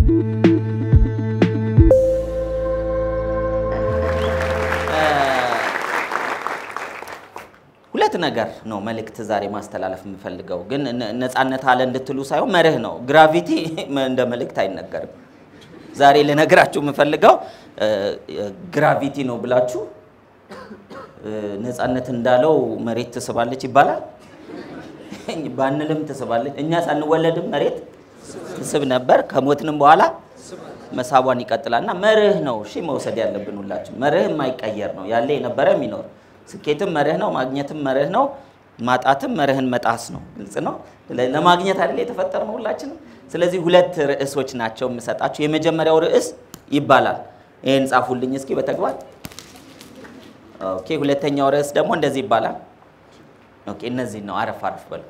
ሁለት ነገር ነው መልእክት ዛሬ ማስተላለፍ የምፈልገው፣ ግን ነ- ነፃነት አለ እንድትሉ ሳይሆን መርህ ነው። ግራቪቲ እንደ መልእክት አይነገርም። ዛሬ ልነግራችሁ የምፈልገው እ፣ ግራቪቲ ነው ብላችሁ እ፣ ነፃነት እንዳለው መሬት ትስባለች ይባላል ባንልም ትስባለች። እኛ ሳንወለድም መሬት ትስብ ነበር። ከሞትንም በኋላ መሳቧን ይቀጥላል እና መርህ ነው እሺ መውሰድ ያለብን ሁላችን። መርህ የማይቀየር ነው ያለ የነበረ የሚኖር ስኬትም መርህ ነው፣ ማግኘትም መርህ ነው፣ ማጣትም መርህን መጣስ ነው። ግልጽ ነው። ለ- ለማግኘት አይደል የተፈጠርነው ሁላችንም። ስለዚህ ሁለት ርዕሶች ናቸው የምሰጣችሁ። የመጀመሪያው ርዕስ ይባላል ይህን ጻፉልኝ እስኪ በተግባር ኦኬ። ሁለተኛው ርዕስ ደግሞ እንደዚህ ይባላል። ኦኬ፣ እነዚህ ነው አረፍ አረፍ በሉ።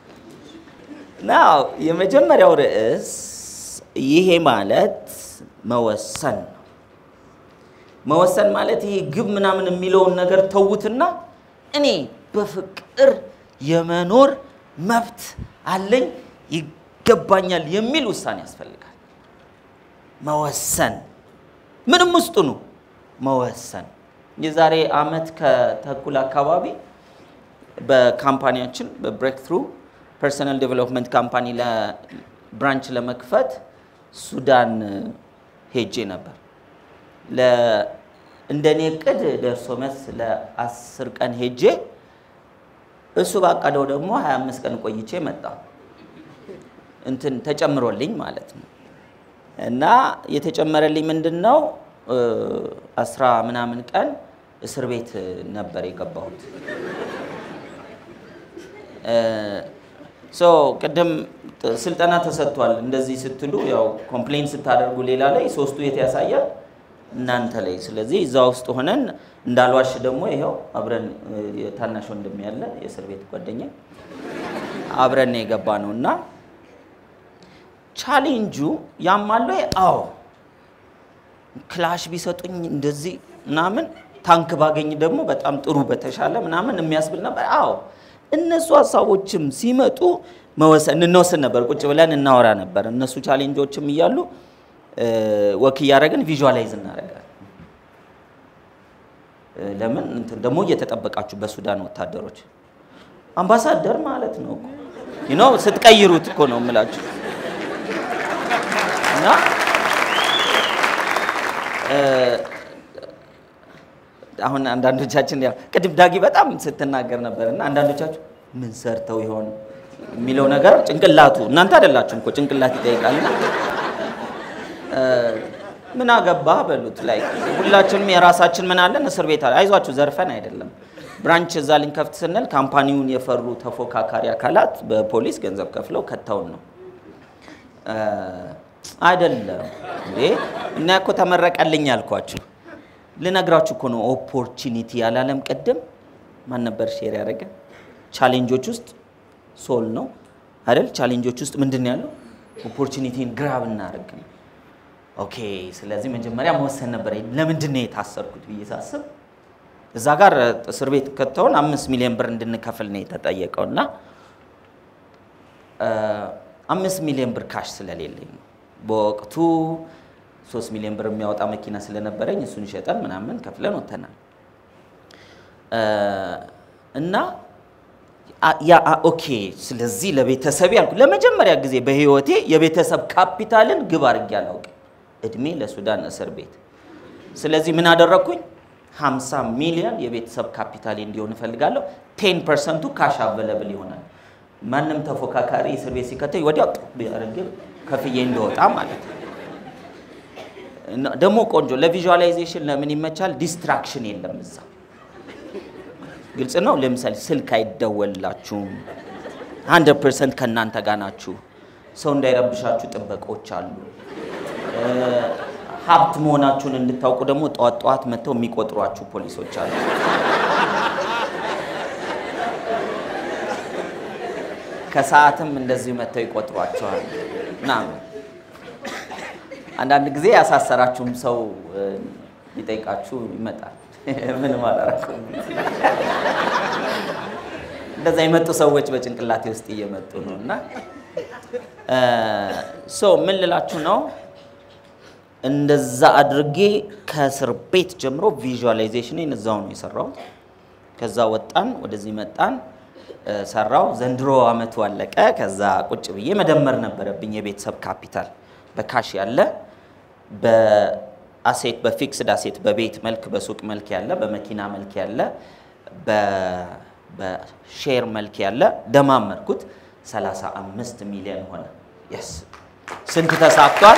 ናው የመጀመሪያው ርዕስ ይሄ ማለት መወሰን ነው። መወሰን ማለት ይሄ ግብ ምናምን የሚለውን ነገር ተዉትና እኔ በፍቅር የመኖር መብት አለኝ ይገባኛል የሚል ውሳኔ ያስፈልጋል። መወሰን ምንም ውስጡ ነው መወሰን። የዛሬ አመት ከተኩል አካባቢ በካምፓኒያችን በብሬክ ትሩ ፐርሰናል ዴቨሎፕመንት ካምፓኒ ለብራንች ለመክፈት ሱዳን ሄጄ ነበር። ለ- እንደኔ እቅድ ደርሶ መስ ለአስር ቀን ሄጄ እሱ ባቀደው ደግሞ 25 ቀን ቆይቼ መጣ። እንትን ተጨምሮልኝ ማለት ነው። እና የተጨመረልኝ ምንድን ነው እ፣ አስራ ምናምን ቀን እስር ቤት ነበር የገባሁት። ሶ ቅድም ጥ- ስልጠና ተሰጥቷል። እንደዚህ ስትሉ ያው ኮምፕሌን ስታደርጉ ሌላ ላይ ሶስቱ የት ያሳያል እናንተ ላይ። ስለዚህ እዛ ውስጥ ሆነን እንዳልዋሽ ደግሞ ይኸው አብረን እ፣ የታናሽ ወንድም ያለ የእስር ቤት ጓደኛ አብረን ነው የገባ ነው እና ቻሌንጁ ያማለ አዎ ክላሽ ቢሰጡኝ እንደዚህ ምናምን ታንክ ባገኝ ደግሞ በጣም ጥሩ በተሻለ ምናምን የሚያስብል ነበር። አዎ እነሱ ሀሳቦችም ሲመጡ መወሰን እንወስን ነበር፣ ቁጭ ብለን እናወራ ነበር። እነሱ ቻሌንጆችም እያሉ እ፣ ወክ እያደረግን ቪዥዋላይዝ እናደርጋለን። እ፣ ለምን እንትን ደግሞ እየተጠበቃችሁ በሱዳን ወታደሮች አምባሳደር ማለት ነው እኮ you know ስትቀይሩት እኮ ነው የምላችሁ እና እ፣ አሁን አንዳንዶቻችን ያው ቅድም ዳጊ በጣም ስትናገር ነበር እና አንዳንዶቻችሁ ምን ሰርተው ይሆን የሚለው ነገር ጭንቅላቱ እናንተ አይደላችሁም እኮ ጭንቅላት ይጠይቃልና እ፣ ምን አገባህ በሉት ላይ ሁላችንም የራሳችን ምን አለን እስር ቤት አለ። አይዟችሁ ዘርፈን አይደለም ብራንች እዛ ልንከፍት ስንል ካምፓኒውን የፈሩ ተፎካካሪ አካላት በፖሊስ ገንዘብ ከፍለው ከተውን ነው እ፣ አይደለም እንዴ እና እኮ ተመረቀልኝ ያልኳችሁ ልነግራችሁ እኮ ነው። ኦፖርቹኒቲ ያላለም ቅድም ማን ነበር ሼር ያደረገ? ቻሌንጆች ውስጥ ሶል ነው አይደል? ቻሌንጆች ውስጥ ምንድን ነው ያለው? ኦፖርቹኒቲን ግራብ እናደርግ ነው። ኦኬ። ስለዚህ መጀመሪያ መወሰን ነበር። ለምንድን ነው የታሰርኩት ብዬ ሳስብ እዛ ጋር እስር ቤት ከተውን አምስት ሚሊዮን ብር እንድንከፍል ነው የተጠየቀው እና እ፣ አምስት ሚሊዮን ብር ካሽ ስለሌለኝ ነው በወቅቱ ሶስት ሚሊዮን ብር የሚያወጣ መኪና ስለነበረኝ እሱን ሸጠን ምናምን ከፍለን ወተናል እ፣ እና አ- ያ አ- ኦኬ ስለዚህ ለቤተሰብ ያልኩ ለመጀመሪያ ጊዜ በህይወቴ የቤተሰብ ካፒታልን ግብ አድርጌ አላውቅም። እድሜ ለሱዳን እስር ቤት። ስለዚህ ምን አደረግኩኝ? 50 ሚሊዮን የቤተሰብ ካፒታል እንዲሆን እፈልጋለሁ። ቴን ፐርሰንቱ ካሽ አቬለብል ይሆናል። ማንም ተፎካካሪ እስር ቤት ሲከተኝ ወዲያው ቢያደርግ ከፍዬ እንደወጣ ማለት ነው። እና ደግሞ ቆንጆ ለቪዥዋላይዜሽን ለምን ይመቻል? ዲስትራክሽን የለም እዛ ግልጽ ነው። ለምሳሌ ስልክ አይደወልላችሁም። 100 ፐርሰንት ከእናንተ ጋር ናችሁ። ሰው እንዳይረብሻችሁ ጥበቆች አሉ። እ፣ ሀብት መሆናችሁን እንድታውቁ ደግሞ ጠዋት ጠዋት መጥተው የሚቆጥሯችሁ ፖሊሶች አሉ። ከሰዓትም እንደዚሁ መጥተው ይቆጥሯቸዋል ምናምን። አንዳንድ ጊዜ ያሳሰራችሁም ሰው እ፣ ሊጠይቃችሁ ይመጣል። ምንም አላረኩም። እንደዛ የመጡ ሰዎች በጭንቅላቴ ውስጥ እየመጡ ነው እና ሶ ምን ልላችሁ ነው እንደዛ አድርጌ ከእስር ቤት ጀምሮ ቪዥዋላይዜሽንን እዛው ነው የሰራሁት። ከዛ ወጣን፣ ወደዚህ መጣን፣ እ፣ ሰራው። ዘንድሮ አመቱ አለቀ። ከዛ ቁጭ ብዬ መደመር ነበረብኝ የቤተሰብ ካፒታል በካሽ ያለ በአሴት በፊክስድ አሴት በቤት መልክ በሱቅ መልክ ያለ በመኪና መልክ ያለ በ- በሼር መልክ ያለ ደማመርኩት 35 ሚሊዮን ሆነ። የስ ስንት ተሳክቷል?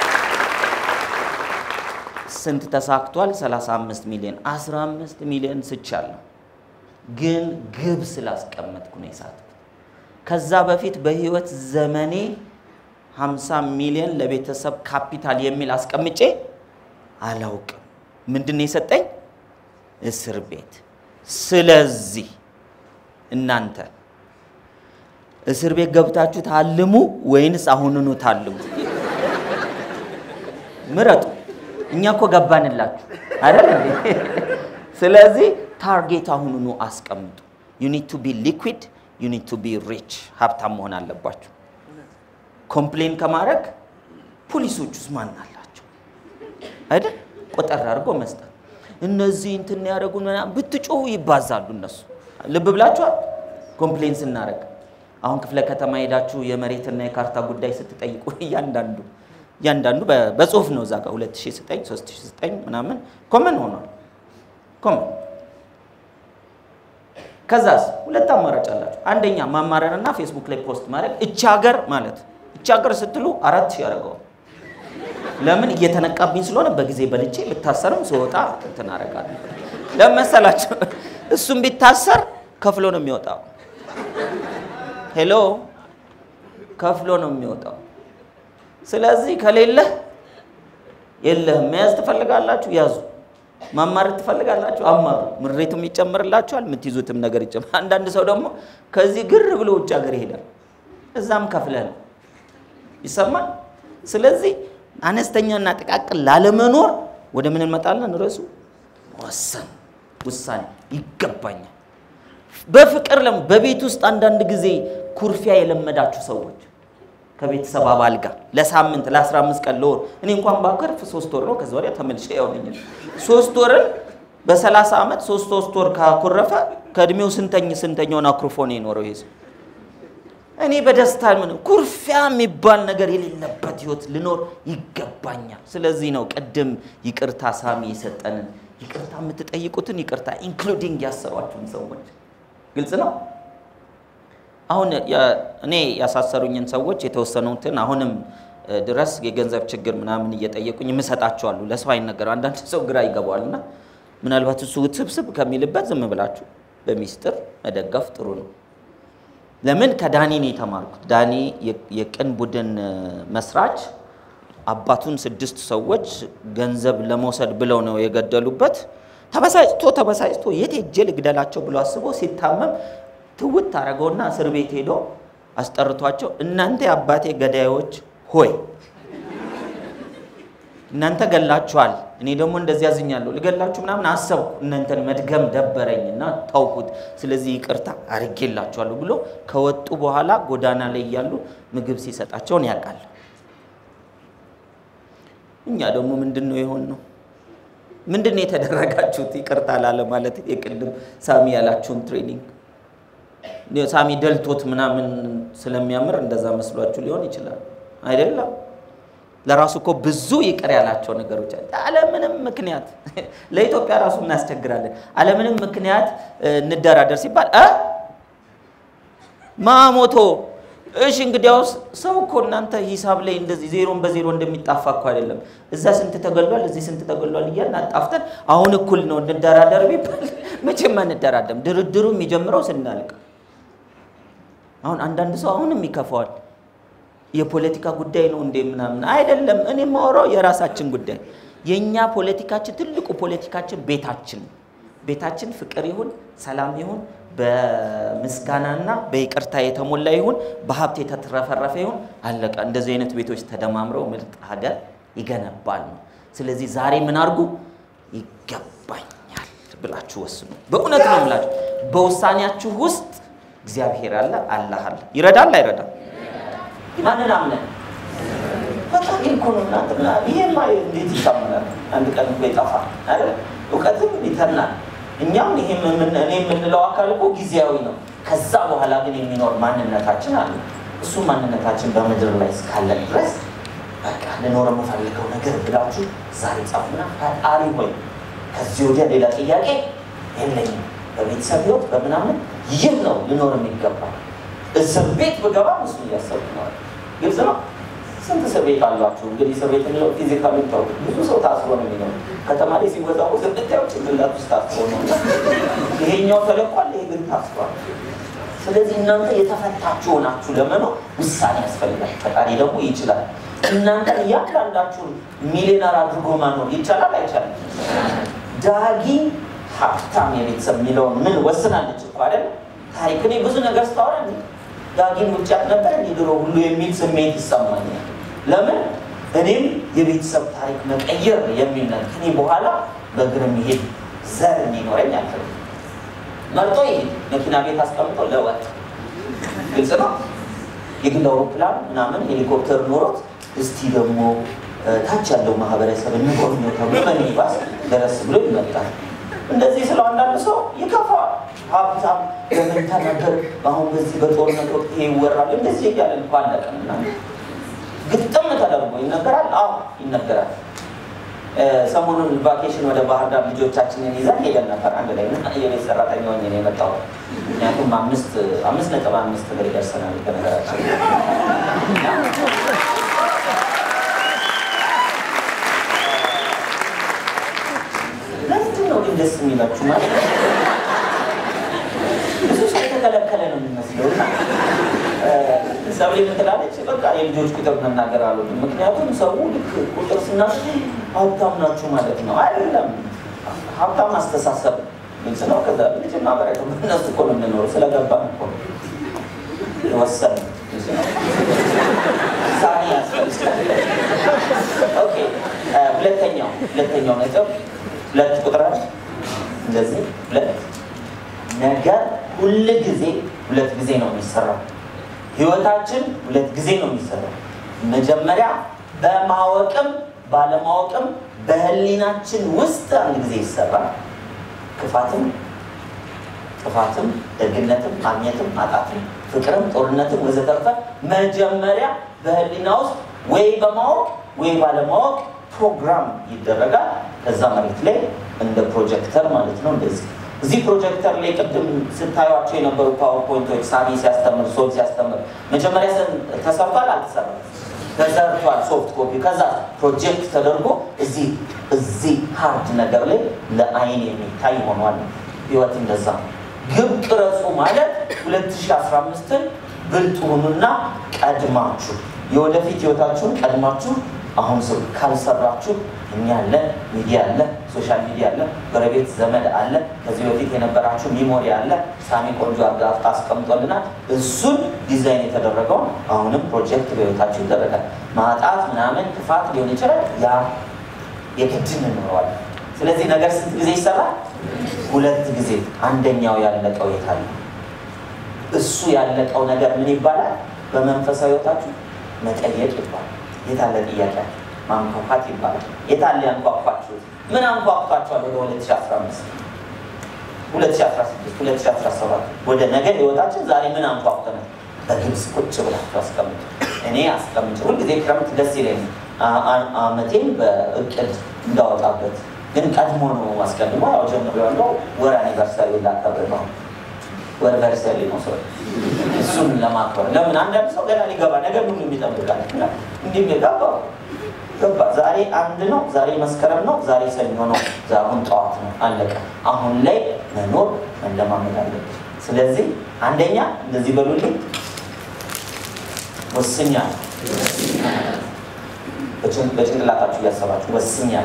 ስንት ተሳክቷል? 35 ሚሊዮን 15 ሚሊዮን ስቻለሁ። ግን ግብ ስላስቀመጥኩ ነው የሳትኩት። ከዛ በፊት በህይወት ዘመኔ 50 ሚሊዮን ለቤተሰብ ካፒታል የሚል አስቀምጬ አላውቅም። ምንድን ነው የሰጠኝ? እስር ቤት። ስለዚህ እናንተ እስር ቤት ገብታችሁ ታልሙ ወይንስ አሁኑኑ ታልሙ? ምረጡ። እኛ እኮ ገባንላችሁ አይደል እንዴ? ስለዚህ ታርጌት አሁኑኑ አስቀምጡ። ዩ ኒድ ቱ ቢ ሊኩዊድ ዩ ኒድ ቱ ቢ ሪች። ሀብታም መሆን አለባችሁ። ኮምፕሌን ከማድረግ ፖሊሶች ውስጥ ማን አላቸው አይደል? ቆጠር አድርጎ መስጠት። እነዚህ እንትን ያደረጉ ብትጮሁ ይባዛሉ እነሱ። ልብ ብላችኋል? ኮምፕሌን ስናደርግ አሁን ክፍለ ከተማ ሄዳችሁ የመሬትና የካርታ ጉዳይ ስትጠይቁ እያንዳንዱ እያንዳንዱ በ- በጽሁፍ ነው እዛ ጋር 2009 3009 ምናምን ኮመን ሆኗል። ኮመን ከዛስ ሁለት አማራጭ አላችሁ። አንደኛ ማማረርና ፌስቡክ ላይ ፖስት ማድረግ እቺ ሀገር ማለት እቺ ሀገር ስትሉ አራት ሺህ ያደርገዋል። ለምን እየተነቃብኝ ስለሆነ በጊዜ በልቼ ብታሰርም ስወጣ እንትን አደርጋለሁ። ለምን መሰላችሁ? እሱም ቢታሰር ከፍሎ ነው የሚወጣው። ሄሎ ከፍሎ ነው የሚወጣው። ስለዚህ ከሌለህ የለህም። መያዝ ትፈልጋላችሁ? ያዙ። ማማረር ትፈልጋላችሁ? አማሩ። ምሬቱም ይጨምርላችኋል፣ የምትይዙትም ነገር ይጨምር። አንዳንድ ሰው ደግሞ ከዚህ ግር ብሎ ውጭ ሀገር ይሄዳል። እዛም ከፍለህ ነው ይሰማል። ስለዚህ አነስተኛና ጥቃቅን ላለመኖር ወደ ምን እንመጣለን? ርዕሱ ወሰን ውሳኔ ይገባኛል። በፍቅር ለም በቤት ውስጥ አንዳንድ ጊዜ ኩርፊያ የለመዳችሁ ሰዎች ከቤተሰብ አባል ጋር ለሳምንት ለ15 ቀን ለወር እኔ እንኳን ባከርፍ ሶስት ወር ነው። ከዚ ወዲያ ተመልሼ ያውነኝ ሶስት ወርን በ30 ዓመት ሶስት ሶስት ወር ካኮረፈ ከእድሜው ስንተኝ ስንተኛውን አኩርፎ ነው የኖረው ይሄ ሰው። እኔ በደስታ ምን ኩርፊያ የሚባል ነገር የሌለበት ህይወት ልኖር ይገባኛል። ስለዚህ ነው ቅድም ይቅርታ ሳሚ የሰጠንን ይቅርታ የምትጠይቁትን ይቅርታ ኢንክሉዲንግ ያሰሯችሁን ሰዎች ግልጽ ነው። አሁን ያ- እኔ ያሳሰሩኝን ሰዎች የተወሰኑትን አሁንም እ፣ ድረስ የገንዘብ ችግር ምናምን እየጠየቁኝ የምሰጣቸዋለሁ። ለሰው አይነገረው። አንዳንድ ሰው ግራ ይገባዋል እና ምናልባት እሱ ውስብስብ ከሚልበት ዝም ብላችሁ በሚስጥር መደገፍ ጥሩ ነው። ለምን ከዳኒ ነው የተማርኩት። ዳኒ የ- የቅን ቡድን እ፣ መስራች አባቱን ስድስት ሰዎች ገንዘብ ለመውሰድ ብለው ነው የገደሉበት። ተበሳጭቶ ተበሳጭቶ የት ሄጄ ልግደላቸው ብሎ አስቦ ሲታመም ትውት አደረገውና እስር ቤት ሄዶ አስጠርቷቸው እናንተ የአባቴ ገዳዮች ሆይ እናንተ ገላችኋል፣ እኔ ደግሞ እንደዚህ ያዝኛለሁ፣ ልገላችሁ ምናምን አሰብኩ። እናንተን መድገም ደበረኝና ታውኩት። ስለዚህ ይቅርታ አርጌላችኋለሁ ብሎ ከወጡ በኋላ ጎዳና ላይ እያሉ ምግብ ሲሰጣቸውን ያውቃል። እኛ ደግሞ ምንድን ነው የሆን ነው? ምንድን ነው የተደረጋችሁት? ይቅርታ ላለ ማለት የቅድም ሳሚ ያላችሁን ትሬኒንግ ሳሚ ደልቶት ምናምን ስለሚያምር እንደዛ መስሏችሁ ሊሆን ይችላል። አይደለም። ለራሱ እኮ ብዙ ይቅር ያላቸው ነገሮች አለ። አለምንም ምክንያት ለኢትዮጵያ ራሱ እናስቸግራለን። አለምንም ምክንያት እ፣ እንደራደር ሲባል እ ማሞቶ እሺ፣ እንግዲያውስ ሰው እኮ እናንተ ሂሳብ ላይ እንደዚህ ዜሮን በዜሮ እንደሚጣፋ እኮ አይደለም። እዛ ስንት ተገሏል፣ እዚህ ስንት ተገሏል እያልን አጣፍተን አሁን እኩል ነው እንደራደር ቢባል መቼም አንደራደም። ድርድሩ የሚጀምረው ስናልቅ አሁን አንዳንድ ሰው አሁንም ይከፋዋል። የፖለቲካ ጉዳይ ነው እንዴ ምናምን አይደለም። እኔ የማወራው የራሳችን ጉዳይ የእኛ ፖለቲካችን ትልቁ ፖለቲካችን ቤታችን ነው። ቤታችን ፍቅር ይሁን ሰላም ይሁን በምስጋናና በይቅርታ የተሞላ ይሁን በሀብት የተትረፈረፈ ይሁን አለቀ። እንደዚህ አይነት ቤቶች ተደማምረው ምርጥ ሀገር ይገነባል ነው። ስለዚህ ዛሬ ምን አድርጉ? ይገባኛል ብላችሁ ወስኑ። በእውነት ነው የምላችሁ። በውሳኔያችሁ ውስጥ እግዚአብሔር አለ፣ አላህ አለ። ይረዳል አይረዳም? ማንን አምነን? በቃ እውቀቴን እኮ ነው እናንተና ይሄማ እንዴት ይታመናል? አንድ ቀን እኮ ይጠፋል አይደል? እውቀትም ይተናል። እኛም ይሄ እኔ የምንለው አካል እኮ ጊዜያዊ ነው። ከዛ በኋላ ግን የሚኖር ማንነታችን አለ። እሱ ማንነታችን በምድር ላይ እስካለ ድረስ በቃ ልኖር የምፈልገው ነገር ብላችሁ ዛሬ ጻፉና ፈጣሪ ሆይ ከዚህ ወዲያ ሌላ ጥያቄ የለኝም። በቤተሰብ ህይወት በምናምን ይህ ነው ልኖር የሚገባ እስር ቤት ብገባ እሱ እያሰብኩ ነው። ግልጽ ነው። ስንት እስር ቤት አሏችሁ? እንግዲህ እስር ቤት የሚለው ፊዚካሊ ታው ብዙ ሰው ታስሮ ነው የሚኖር። ከተማ ላይ ሲወዛው ስንታየው ጭንቅላት ውስጥ ታስሮ ነው። ይሄኛው ተለቋል፣ ይሄ ግን ታስሯል። ስለዚህ እናንተ የተፈታችሁ ሆናችሁ ለመኖር ውሳኔ ያስፈልጋል። ፈጣሪ ደግሞ ይችላል። እናንተን እያንዳንዳችሁን ሚሊዮነር አድርጎ ማኖር ይቻላል አይቻልም? ዳጊ ሀብታም የቤተሰብ የሚለውን ምን ወስናለች እኮ አይደል? ታሪክ እኔ ብዙ ነገር ስታወራ እንዲ ዳጊን ውጫት ነበር እንዲ ድሮ ሁሉ የሚል ስሜት ይሰማኛል። ለምን እኔም የቤተሰብ ታሪክ መቀየር የሚል ነገር ከኔ በኋላ በእግር የሚሄድ ዘር እንዲኖረኝ አልፈልግም። መርጦ ይሄድ መኪና ቤት አስቀምጦ ለወጥ ግልጽ ነው። የግል አውሮፕላን ምናምን ሄሊኮፕተር ኖሮት እስቲ ደግሞ ታች ያለው ማህበረሰብ እንጎብኘው ተብሎ በሚኒባስ ደረስ ብሎ ይመጣል። እንደዚህ ስለው አንዳንድ ሰው ይከፋዋል። ሀብታም ለምን ተነገር? አሁን በዚህ በጦርነት ወቅት ይሄ ይወራል። እንደዚህ እያለ እንኳ አለቀምና ግጥም ተደርጎ ይነገራል። አዎ ይነገራል። ሰሞኑን ቫኬሽን ወደ ባህር ዳር ልጆቻችንን ይዘን ሄደን ነበር አንድ ላይ እና የቤት ሰራተኛ ሆኜ ነው የመጣሁት። ምክንያቱም አምስት አምስት ነጥብ አምስት ላይ ደርሰናል ከነገራችን ለምንድን ነው ግን ደስ የሚላችሁ ማለት ብዙ ሰው የተከለከለ ነው የሚመስለው እና ሰብሌ ምን ትላለች? በቃ የልጆች ቁጥር መናገር አልወድም። ምክንያቱም ሰው ልክ ቁጥር ስና ሀብታም ናችሁ ማለት ነው። አይደለም፣ ሀብታም አስተሳሰብ ግልጽ ነው። ከዛ ልጅ ማበረከ እነሱ እኮ ነው የምንኖረው ስለገባን እኮ ነው የወሰን ሳኒ ያስፈልጋል። ኦኬ ሁለተኛው ሁለተኛው ነጥብ ሁለት ቁጥር እንደዚህ ሁለት ነገር ሁል ጊዜ ሁለት ጊዜ ነው የሚሰራው። ህይወታችን ሁለት ጊዜ ነው የሚሰራው። መጀመሪያ በማወቅም ባለማወቅም በህሊናችን ውስጥ አንድ ጊዜ ይሰራል። ክፋትም፣ ጥፋትም፣ ደግነትም፣ ማግኘትም፣ ማጣትም፣ ፍቅርም፣ ጦርነትም ወዘተርፈ መጀመሪያ በህሊና ውስጥ ወይ በማወቅ ወይ ባለማወቅ ፕሮግራም ይደረጋል። ከዛ መሬት ላይ እንደ ፕሮጀክተር ማለት ነው እንደዚህ እዚህ ፕሮጀክተር ላይ ቅድም ስታዩቸው የነበሩ ፓወርፖይንቶች ሳሚ ሲያስተምር ሶል ሲያስተምር መጀመሪያ ተሰርቷል አልተሰራም? ተሰርቷል። ሶፍት ኮፒ ከዛ ፕሮጀክት ተደርጎ እዚህ እዚህ ሃርድ ነገር ላይ ለአይን የሚታይ ሆኗል። ህይወት እንደዛ ነው። ግብ ቅረጹ ማለት 2015ን ብልጥ ሁኑና ቀድማችሁ የወደፊት ህይወታችሁን ቀድማችሁ አሁን ሰው ካልሰራችሁ እኛ አለ፣ ሚዲያ አለ፣ ሶሻል ሚዲያ አለ፣ ጎረቤት ዘመድ አለ፣ ከዚህ በፊት የነበራችሁ ሚሞሪ አለ። ሳሚ ቆንጆ አድርጋ አስቀምጦልናል። እሱን ዲዛይን የተደረገውን አሁንም ፕሮጀክት በህይወታችሁ ይደረጋል። ማጣት ምናምን ክፋት ሊሆን ይችላል። ያ የግድ እንኖረዋለን። ስለዚህ ነገር ስንት ጊዜ ይሰራል? ሁለት ጊዜ። አንደኛው ያለቀው የት አለ? እሱ ያለቀው ነገር ምን ይባላል? በመንፈሳዊ ህይወታችሁ መጠየቅ ይባላል። የታለ ጥያቄ ማንኳኳት ይባላል። የታለ ያንኳኳችሁት? ምን አንኳኳችኋል? ወደ 2015 2016 2017 ወደ ነገ ህይወታችን ዛሬ ምን አንኳኩተናል? በግልጽ ቁጭ ብላችሁ አስቀምጡ። እኔ አስቀምጭ ሁልጊዜ ክረምት ደስ ይለኝ አመቴን በእቅድ እንዳወጣበት ግን ቀድሞ ነው አስቀድሞ ያው ጀምሮ ያለው ወር አኒቨርሰሪ ላከብር ነው ወር ቨርሰሪ ነው ሰው እሱን ለማክበር ለምን አንዳንድ ሰው ገና ሊገባ ነገር ሁሉ የሚጠብቃል እንዲህ ገባ ገባ ዛሬ አንድ ነው ዛሬ መስከረም ነው ዛሬ ሰኞ ነው አሁን ጠዋት ነው አለቀ አሁን ላይ መኖር መለማመድ አለብን ስለዚህ አንደኛ እንደዚህ በሉልኝ ወስኛል በጭንቅላታችሁ እያሰባችሁ ወስኛል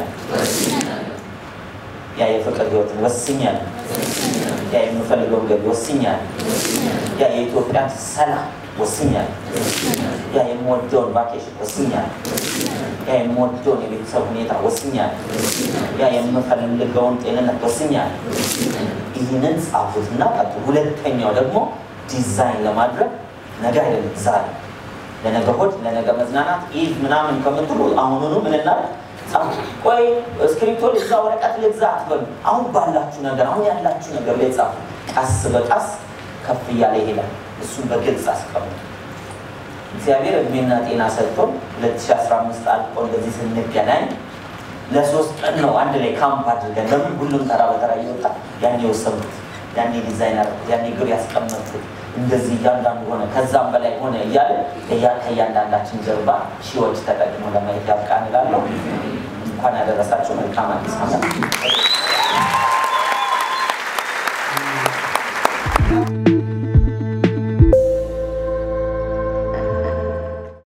ያ የፍቅር ህይወትን ወስኛል ያ የምፈልገውን ገቢ ወስኛል ያ የኢትዮጵያን ሰላም ወስኛል ያ የምወደውን ቫኬሽን ወስኛል ያ የምወደውን የቤተሰብ ሁኔታ ወስኛል ያ የምፈልገውን ጤንነት ወስኛል ይህንን ጻፉትና ቀጥሉ ሁለተኛው ደግሞ ዲዛይን ለማድረግ ነገ አይደለም ዛሬ ለነገ ሆድ፣ ለነገ መዝናናት ኢቭ ምናምን ከምትሉ አሁኑኑ ምን እናድርግ? ጻፉ። ቆይ እስክሪፕቶ ልግዛ፣ ወረቀት ልግዛ አትበሉ። አሁን ባላችሁ ነገር፣ አሁን ያላችሁ ነገር ላይ ጻፉ። ቀስ በቀስ ከፍ እያለ ይሄዳል። እሱን በግልጽ አስቀምጡ። እግዚአብሔር እድሜና ጤና ሰጥቶን 2015 አልቆ እንደዚህ ስንገናኝ ለሶስት ቀን ነው አንድ ላይ ካምፕ አድርገን ለምን ሁሉም ተራ በተራ እየወጣ ያኔ የወሰንኩት ያኔ ዲዛይን አደረኩት ያኔ ግብ ያስቀመጥኩት እንደዚህ እያንዳንዱ ሆነ ከዛም በላይ ሆነ እያለ ከእያንዳንዳችን ጀርባ ሺዎች ተጠቅሞ ለማየት ያብቃን እላለሁ። እንኳን ያደረሳችሁ መልካም አዲስ ዓመት።